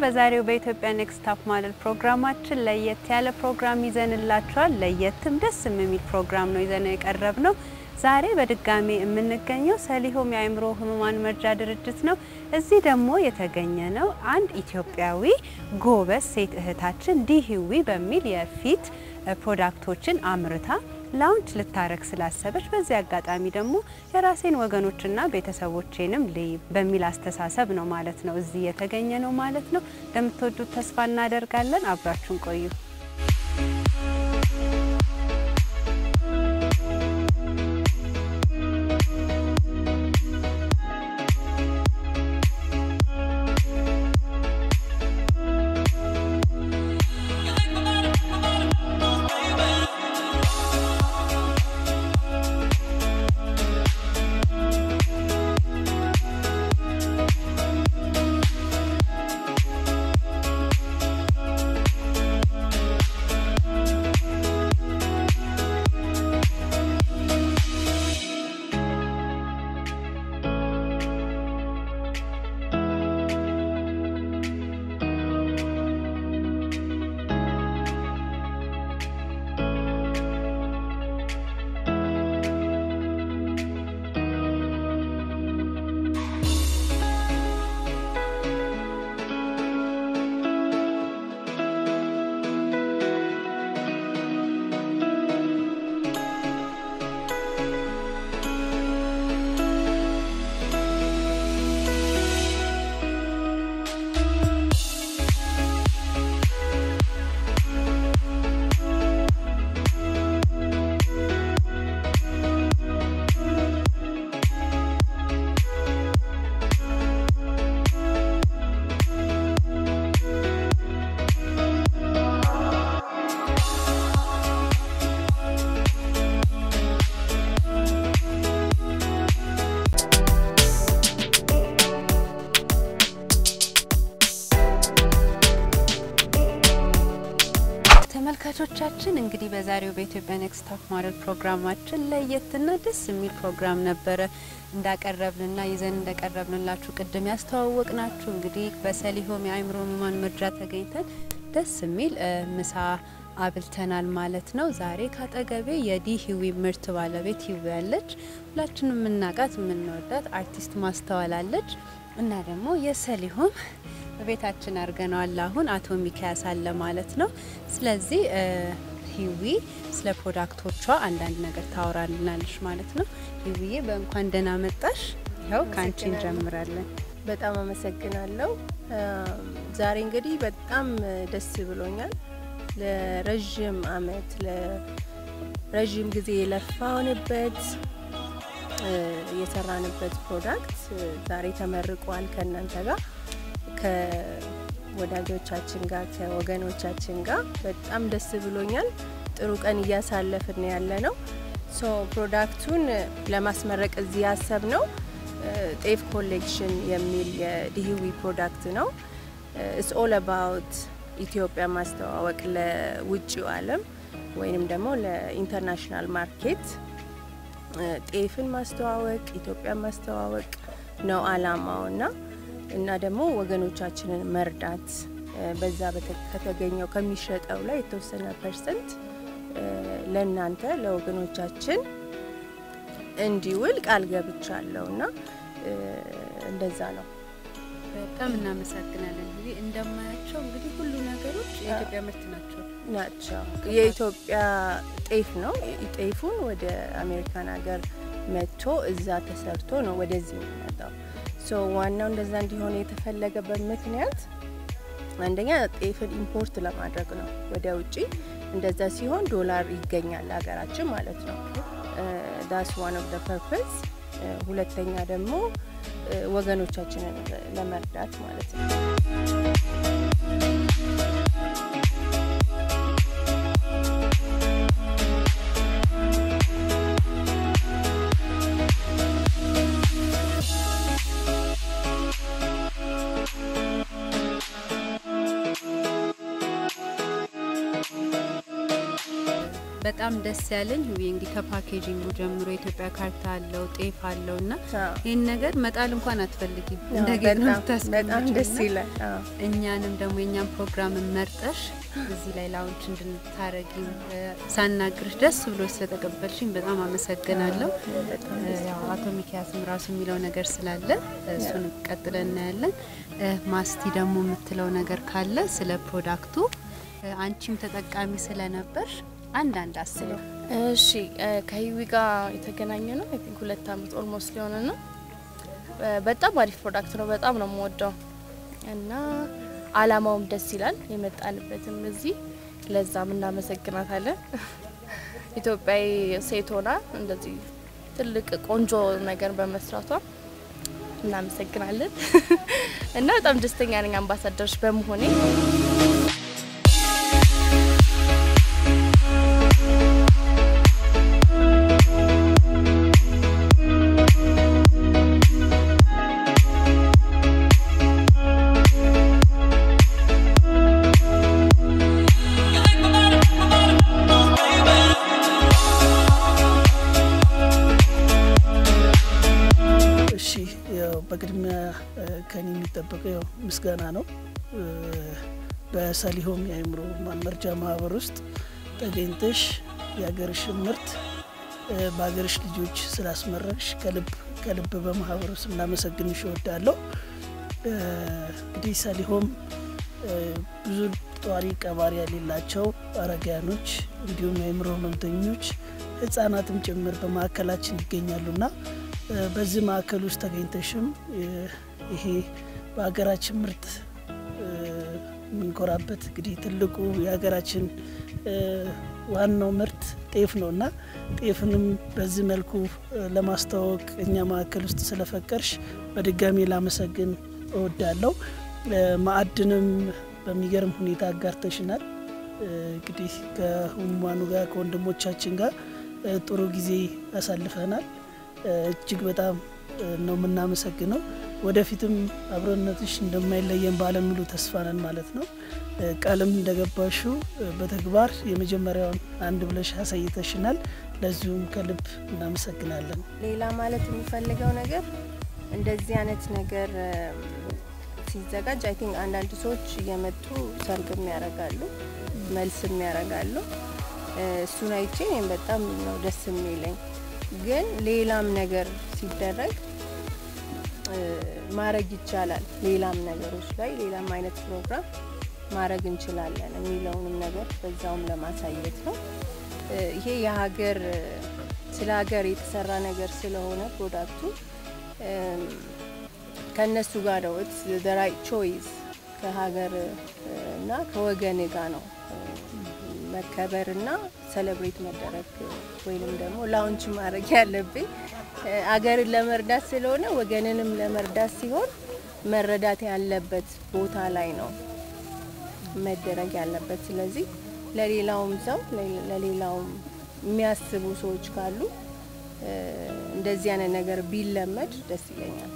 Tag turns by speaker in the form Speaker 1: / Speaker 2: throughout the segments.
Speaker 1: በዛሬው በኢትዮጵያ ኔክስት ታፕ ሞዴል ፕሮግራማችን ለየት ያለ ፕሮግራም ይዘንላችኋል። ለየትም ደስም የሚል ፕሮግራም ነው ይዘን የቀረብ ነው። ዛሬ በድጋሚ የምንገኘው ሰሊሆም የአእምሮ ህሙማን መርጃ ድርጅት ነው። እዚህ ደግሞ የተገኘ ነው አንድ ኢትዮጵያዊ ጎበዝ ሴት እህታችን ዲህዊ በሚል የፊት ፕሮዳክቶችን አምርታ ላውንች ልታረግ ስላሰበች በዚህ አጋጣሚ ደግሞ የራሴን ወገኖችና ቤተሰቦቼንም ልይ በሚል አስተሳሰብ ነው ማለት ነው እዚህ የተገኘ ነው ማለት ነው። እንደምትወዱት ተስፋ እናደርጋለን። አብራችሁን ቆዩ። ተመልካቾቻችን እንግዲህ በዛሬው በኢትዮጵያ ኔክስት ታፕ ሞዴል ፕሮግራማችን ለየትና ደስ የሚል ፕሮግራም ነበረ እንዳቀረብንና ይዘን እንደቀረብንላችሁ ቅድም ያስተዋወቅናችሁ እንግዲህ በሰሊሆም የአእምሮ ህሙማን መርጃ ተገኝተን ደስ የሚል ምሳ አብልተናል ማለት ነው። ዛሬ ካጠገቤ የዲ ህዊ ምርት ባለቤት ህዊ ያለች ሁላችንም የምናውቃት የምንወዳት አርቲስት ማስተዋላለች እና ደግሞ የሰሊሆም በቤታችን አድርገነዋል። አሁን አቶ ሚካያስ አለ ማለት ነው። ስለዚህ ሂዊ ስለ ፕሮዳክቶቿ አንዳንድ ነገር ታወራልናለች ማለት ነው። ሂዊዬ በእንኳን ደህና መጣሽ። ያው ከአንቺ እንጀምራለን።
Speaker 2: በጣም አመሰግናለሁ። ዛሬ እንግዲህ በጣም ደስ ብሎኛል። ለረዥም አመት ለረዥም ጊዜ የለፋውንበት የሰራንበት ፕሮዳክት ዛሬ ተመርቋል ከእናንተ ጋር ከወዳጆቻችን ጋር ከወገኖቻችን ጋር በጣም ደስ ብሎኛል። ጥሩ ቀን እያሳለፍን ያለ ነው። ሶ ፕሮዳክቱን ለማስመረቅ እዚህ ያሰብ ነው ጤፍ ኮሌክሽን የሚል የዲህዊ ፕሮዳክት ነው። ኢትስ ኦል አባውት ኢትዮጵያ ማስተዋወቅ ለውጭው ዓለም ወይንም ደግሞ ለኢንተርናሽናል ማርኬት ጤፍን ማስተዋወቅ ኢትዮጵያን ማስተዋወቅ ነው አላማው እና እና ደግሞ ወገኖቻችንን መርዳት በዛ ከተገኘው ከሚሸጠው ላይ የተወሰነ ፐርሰንት ለእናንተ ለወገኖቻችን እንዲውል ቃል ገብቻለሁ እና እንደዛ ነው።
Speaker 1: በጣም እናመሰግናለን። እንግዲህ እንደማያቸው እንግዲህ ሁሉ ነገሮች የኢትዮጵያ ምርት ናቸው
Speaker 2: ናቸው። የኢትዮጵያ ጤፍ ነው። ጤፉን ወደ አሜሪካን ሀገር መጥቶ እዛ ተሰርቶ ነው ወደዚህ የሚመጣው። ሶ ዋናው እንደዛ እንዲሆን የተፈለገበት ምክንያት አንደኛ ጤፍን ኢምፖርት ለማድረግ ነው ወደ ውጪ። እንደዛ ሲሆን ዶላር ይገኛል ሀገራችን ማለት ነው። ዳስ ዋን ኦፍ ደ ፐርፐስ። ሁለተኛ ደግሞ ወገኖቻችንን ለመርዳት ማለት ነው።
Speaker 1: በጣም ደስ ያለኝ ውይ እንግዲህ ከፓኬጂንጉ ጀምሮ የኢትዮጵያ ካርታ አለው፣ ጤፍ አለው እና
Speaker 2: አዎ።
Speaker 1: ይህን ነገር መጣል እንኳን አትፈልጊም
Speaker 2: አዎ፣
Speaker 1: እንደጌጥ ነው
Speaker 2: በጣም በጣም
Speaker 1: የምታስቀምጪው
Speaker 2: ደስ
Speaker 1: እና
Speaker 2: ይላል። አዎ።
Speaker 1: እኛንም ደግሞ የእኛም ፕሮግራምን መርጠሽ እዚህ ላይ ላውንች እንድንታረጊ ሳናግርሽ ደስ ብሎ ስለተቀበልሽኝ በጣም አመሰግናለሁ።
Speaker 2: በጣም
Speaker 1: እ፣ ያው አቶ ሚኪያስም ራሱ የሚለው ነገር ስላለ እሱን ቀጥለን እናያለን። እ፣ ማስቲ ደግሞ የምትለው ነገር ካለ ስለ ፕሮዳክቱ እ፣ አንቺም ተጠቃሚ ስለነበርሽ አንዳንድ አስበው።
Speaker 2: እሺ እ፣ ከሂዊ ጋር የተገናኘ ነው። አይ ቲንክ ሁለት አመት ኦልሞስት ሊሆን ነው። እ፣ በጣም አሪፍ ፕሮዳክት ነው። በጣም ነው የምወደው እና አላማውም ደስ ይላል። የመጣንበትም እዚህ ለዛም እናመሰግናታለን። ኢትዮጵያዊ ሴት ሆና እንደዚህ ትልቅ ቆንጆ ነገር በመስራቷ እናመሰግናለን እና በጣም ደስተኛ ነኝ አምባሳደሮች በመሆኔ።
Speaker 3: እሺ ያው በቅድሚያ እ፣ ከኔ የሚጠበቀው ያው ምስጋና ነው። እ፣ በሰሊሆም የአእምሮ ማመርጃ ማህበር ውስጥ ተገኝተሽ የሀገርሽን ምርት እ፣ በሀገርሽ ልጆች ስላስመረቅሽ ከልብ ከልብ በማህበሩ ስም ላመሰግንሽ እወዳለሁ። እ፣ እንግዲህ ሰሊሆም እ፣ ብዙ ጧሪ ቀባሪ የሌላቸው አረጋያኖች እንዲሁም የአእምሮ ህመምተኞች ህጻናትም ጭምር በማዕከላችን ይገኛሉና እ፣ በዚህ ማዕከል ውስጥ ተገኝተሽም እ፣ ይሄ በሀገራችን ምርት እ፣ የምንኮራበት እንግዲህ ትልቁ የሀገራችን እ፣ ዋናው ምርት ጤፍ ነው እና ጤፍንም በዚህ መልኩ እ፣ ለማስተዋወቅ እኛ ማዕከል ውስጥ ስለፈቀድሽ በድጋሚ ላመሰግን እወዳለሁ። እ፣ ማዕድንም በሚገርም ሁኔታ አጋርተሽናል። እ፣ እንግዲህ ከህሙማኑ ጋር ከወንድሞቻችን ጋር እ፣ ጥሩ ጊዜ አሳልፈናል። እ፣ እጅግ በጣም እ፣ ነው የምናመሰግነው። ወደፊትም አብሮነትሽ እንደማይለየን ባለሙሉ ተስፋ ነን ማለት ነው። እ፣ ቃልም እንደገባሽው እ፣ በተግባር የመጀመሪያውን አንድ ብለሽ አሳይተሽናል። ለዚሁም ከልብ እናመሰግናለን።
Speaker 2: ሌላ ማለት የሚፈልገው ነገር እንደዚህ አይነት ነገር እም፣ ሲዘጋጅ አይ ቲንክ አንዳንድ ሰዎች እየመጡ ሰርግም ያደርጋሉ፣ መልስም ያደርጋሉ። እ፣ እሱን አይቼ እኔም በጣም ነው ደስ የሚለኝ። ግን ሌላም ነገር ሲደረግ እ፣ ማድረግ ይቻላል። ሌላም ነገሮች ላይ ሌላም አይነት ፕሮግራም ማድረግ እንችላለን የሚለውንም ነገር በዛውም ለማሳየት ነው። እ፣ ይሄ የሀገር እ፣ ስለ ሀገር የተሰራ ነገር ስለሆነ ፕሮዳክቱ እም፣ ከእነሱ ጋር ነው ዘ ራይት ቾይስ ከሀገር እ፣ እና ከወገን ጋር ነው እ፣ መከበርና ሰለብሬት መደረግ እ፣ ወይንም ደግሞ ላውንች ማድረግ ያለብኝ እ፣ አገርን ለመርዳት ስለሆነ ወገንንም ለመርዳት ሲሆን መረዳት ያለበት ቦታ ላይ ነው መደረግ ያለበት። ስለዚህ ለሌላውም ሰው ለ- ለሌላውም የሚያስቡ ሰዎች ካሉ እ፣ እንደዚህ አይነት ነገር ቢለመድ ደስ ይለኛል።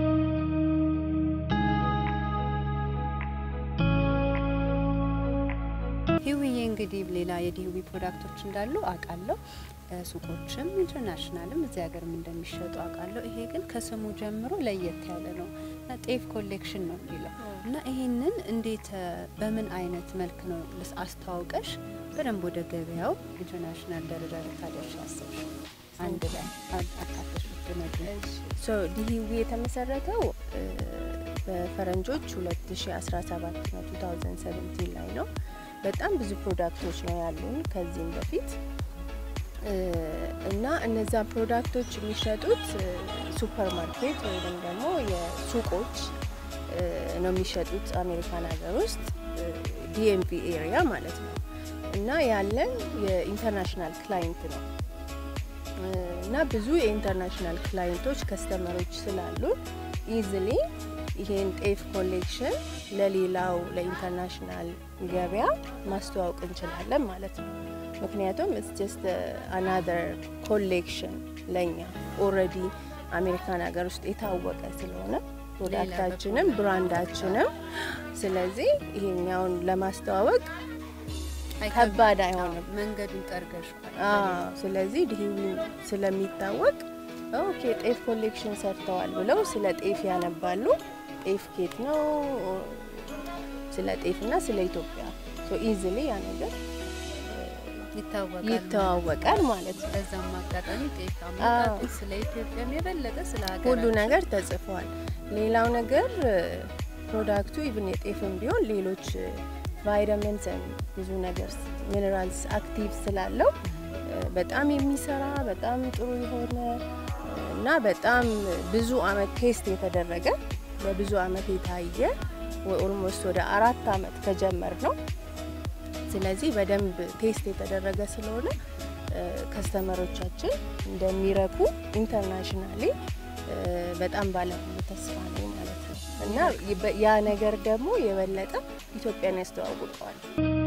Speaker 1: ሂዊዬ እንግዲህ ሌላ የዲሂዊ ፕሮዳክቶች እንዳሉ አውቃለሁ። እ፣ ሱቆችም ኢንተርናሽናልም እዚህ ሀገርም እንደሚሸጡ አውቃለሁ። ይሄ ግን ከስሙ ጀምሮ ለየት ያለ ነው እና ጤፍ ኮሌክሽን ነው የሚለው እና ይሄንን እንዴት እ፣ በምን አይነት መልክ ነው ልስ አስተዋውቀሽ በደንብ ወደ ገበያው ኢንተርናሽናል ደረጃ ልታደርሽ አሰብሽ? አንድ ላይ አ- አካተሽ ብትነግሪኝ።
Speaker 2: ሶ ዲሂዊ የተመሰረተው እ፣ በፈረንጆች 2017 ነው 2017 ላይ ነው። በጣም ብዙ ፕሮዳክቶች ነው ያሉን ከዚህም በፊት እ፣ እና እነዛ ፕሮዳክቶች የሚሸጡት እ፣ ሱፐር ማርኬት ወይም ደግሞ የሱቆች እ፣ ነው የሚሸጡት አሜሪካን ሀገር ውስጥ ዲኤምቪ ኤሪያ ማለት ነው። እና ያለን የኢንተርናሽናል ክላይንት ነው እ፣ እና ብዙ የኢንተርናሽናል ክላይንቶች ከስተመሮች ስላሉ ኢዝሊ ይሄን ጤፍ ኮሌክሽን ለሌላው ለኢንተርናሽናል ገበያ ማስተዋወቅ እንችላለን ማለት ነው። ምክንያቱም ኢትስ ጀስት አናዘር ኮሌክሽን ለኛ ኦልሬዲ አሜሪካን ሀገር ውስጥ የታወቀ ስለሆነ ፕሮዳክታችንም ብራንዳችንም፣ ስለዚህ ይሄኛውን ለማስተዋወቅ ከባድ አይሆንም።
Speaker 1: መንገዱን ጠርገሽዋል።
Speaker 2: አዎ፣ ስለዚህ ድሂዊ ስለሚታወቅ ኦኬ ጤፍ ኮሌክሽን ሰርተዋል ብለው ስለ ጤፍ ያነባሉ። ጤፍ ኬት ነው ስለ ጤፍና ስለ ኢትዮጵያ ሶ ኢዝሊ ያ ነገር
Speaker 1: ይታወቃል
Speaker 2: ይተዋወቃል ማለት ነው።
Speaker 1: በዛም አጋጣሚ ጤፍ አመጣጡ ስለ ኢትዮጵያም የበለጠ ስለ ሀገር
Speaker 2: ሁሉ ነገር ተጽፏል። ሌላው ነገር ፕሮዳክቱ ኢቭን የጤፍም ቢሆን ሌሎች ቫይታሚንስ ብዙ ነገር ሚኔራልስ አክቲቭ ስላለው በጣም የሚሰራ በጣም ጥሩ የሆነ እና በጣም ብዙ አመት ቴስት የተደረገ በብዙ አመት የታየ ኦልሞስት ወደ አራት አመት ከጀመር ነው። ስለዚህ በደንብ ቴስት የተደረገ ስለሆነ ከስተመሮቻችን እንደሚረኩ ኢንተርናሽናሊ በጣም ባለሙሉ ተስፋ ነኝ ማለት ነው እና ያ ነገር ደግሞ የበለጠ ኢትዮጵያን ያስተዋውቀዋል።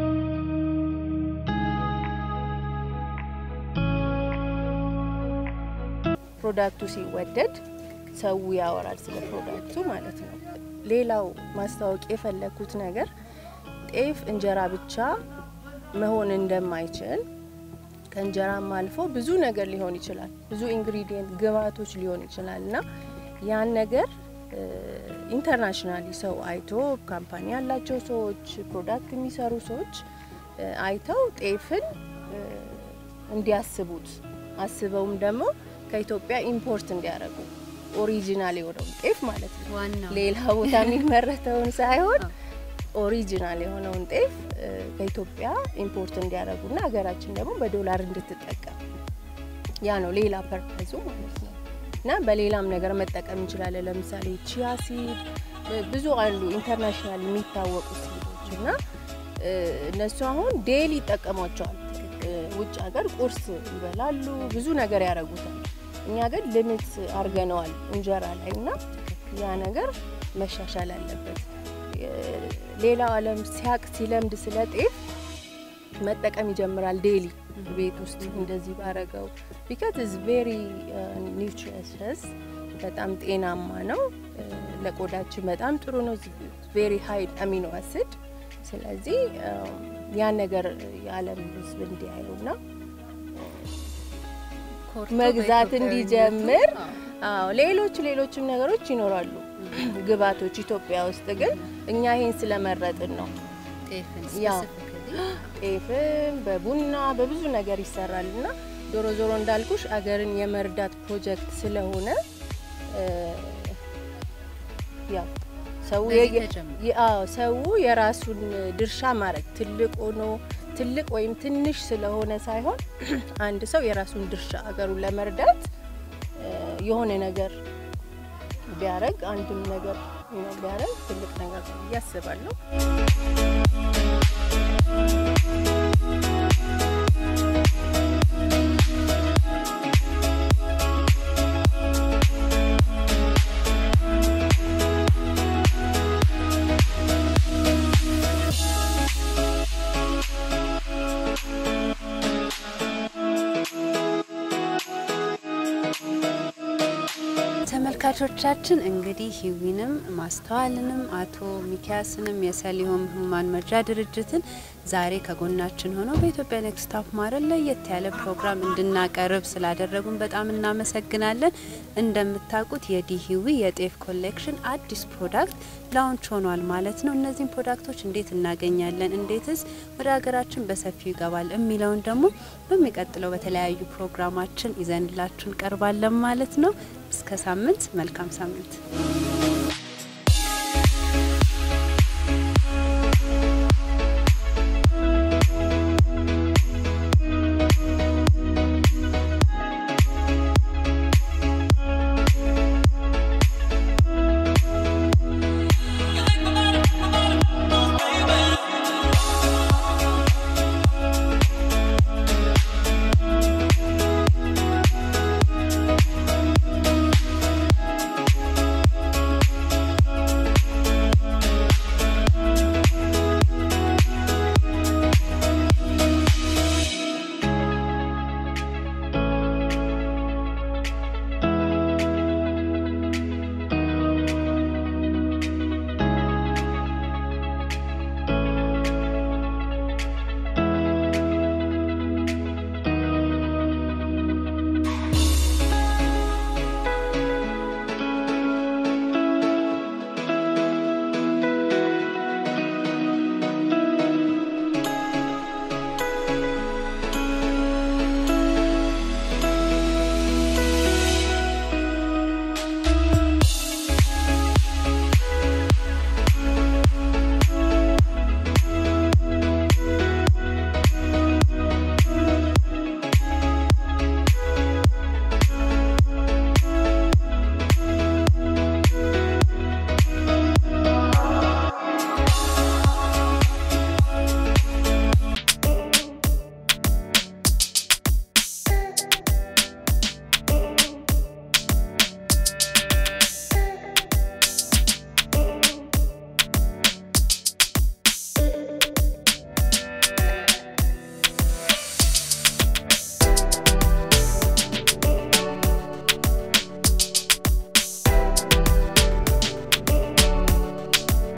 Speaker 2: ፕሮዳክቱ ሲወደድ ሰው ያወራል ስለ ፕሮዳክቱ ማለት ነው። ሌላው ማስታወቅ የፈለግኩት ነገር ጤፍ እንጀራ ብቻ መሆን እንደማይችል ከእንጀራም አልፎ ብዙ ነገር ሊሆን ይችላል። ብዙ ኢንግሪዲየንት ግብአቶች ሊሆን ይችላል እና ያን ነገር ኢንተርናሽናሊ ሰው አይቶ ካምፓኒ ያላቸው ሰዎች፣ ፕሮዳክት የሚሰሩ ሰዎች አይተው ጤፍን እንዲያስቡት አስበውም ደግሞ ከኢትዮጵያ ኢምፖርት እንዲያደርጉ ኦሪጂናል የሆነውን ጤፍ ማለት ነው።
Speaker 1: ዋናው
Speaker 2: ሌላ ቦታ የሚመረተውን ሳይሆን ኦሪጂናል የሆነውን ጤፍ ከኢትዮጵያ ኢምፖርት እንዲያደርጉና ሀገራችን ደግሞ በዶላር እንድትጠቀም ያ ነው ሌላ ፐርፐዙ ማለት ነው። እና በሌላም ነገር መጠቀም እንችላለን። ለምሳሌ ቺያ ሲድ ብዙ አሉ ኢንተርናሽናል የሚታወቁ ሲዶች እና እነሱ አሁን ዴይሊ ይጠቀሟቸዋል። ውጭ ሀገር ቁርስ ይበላሉ፣ ብዙ ነገር ያደርጉታል። እኛ ግን ልምት አድርገነዋል እንጀራ ላይ እና ያ ነገር መሻሻል አለበት። ሌላው ዓለም ሲያቅ ሲለምድ ስለ ጤፍ መጠቀም ይጀምራል። ዴይሊ ቤት ውስጥ እንደዚህ ባረገው ቢካዝ ኢዝ ቬሪ ኒውትሪየስ በጣም ጤናማ ነው። ለቆዳችን በጣም ጥሩ ነው። ቬሪ ሃይ አሚኖ አሲድ። ስለዚህ ያን ነገር የዓለም ሕዝብ እንዲያዩና መግዛት እንዲጀምር አዎ ሌሎች ሌሎችም ነገሮች ይኖራሉ ግብአቶች ኢትዮጵያ ውስጥ ግን እኛ ይሄን ስለመረጥን ነው። ያ ጤፍም በቡና በብዙ ነገር ይሰራል እና ዞሮ ዞሮ እንዳልኩሽ አገርን የመርዳት ፕሮጀክት ስለሆነ ያው ሰው ሰው የራሱን ድርሻ ማድረግ ትልቅ ሆኖ ትልቅ ወይም ትንሽ ስለሆነ ሳይሆን አንድ ሰው የራሱን ድርሻ አገሩን ለመርዳት የሆነ ነገር ቢያረግ አንድም ነገር ቢያረግ ትልቅ ነገር ነው ብዬ አስባለሁ።
Speaker 1: ተመልካቾቻችን እንግዲህ ሂዊንም ማስተዋልንም አቶ ሚኪያስንም የሰሊሆም ህሙማን መርጃ ድርጅትን ዛሬ ከጎናችን ሆነው በኢትዮጵያ ኔክስት ቶፕ ሞዴል ለየት ያለ ፕሮግራም እንድናቀርብ ስላደረጉን በጣም እናመሰግናለን። እንደምታውቁት የዲ ሂዊ የጤፍ ኮሌክሽን አዲስ ፕሮዳክት ላውንች ሆኗል ማለት ነው። እነዚህን ፕሮዳክቶች እንዴት እናገኛለን፣ እንዴትስ ወደ ሀገራችን በሰፊው ይገባል የሚለውን ደግሞ በሚቀጥለው በተለያዩ ፕሮግራማችን ይዘንላችሁ እንቀርባለን ማለት ነው። እስከ ሳምንት መልካም ሳምንት